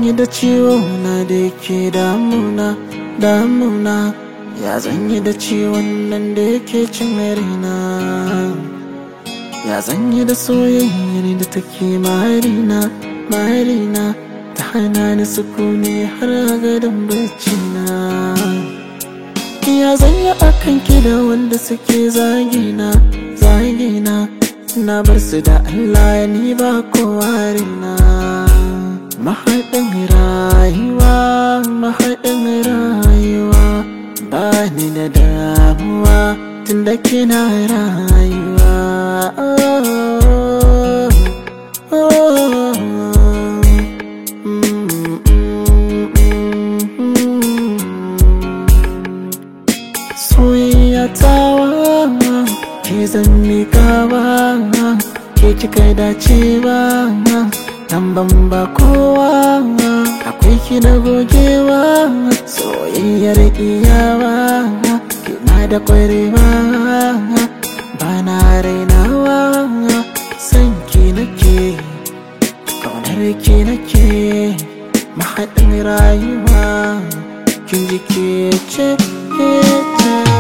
zan yi da ciwo na da yake damuna damuna ya zan yi da ciwon nan da yake cin raina ya zan yi da soyayyar da take marina marina ta hana ni sukuni har a gadon bacina ya zan yi akan da wanda suke zagina zagina na bar su da Allah ni ba kowa rina mahaɗin rayuwa mahaɗin rayuwa ba ni da damuwa tun da kina rayuwa soyayya tawa ke zan mikawa ke kika dacewa nan ban ba kowa akwai ki na gogewa soyayyar iyawa kina da kwarewa ba na rainawa san ki nake kaunar ki nake mahaɗin rayuwa kin ji ke ce ke ce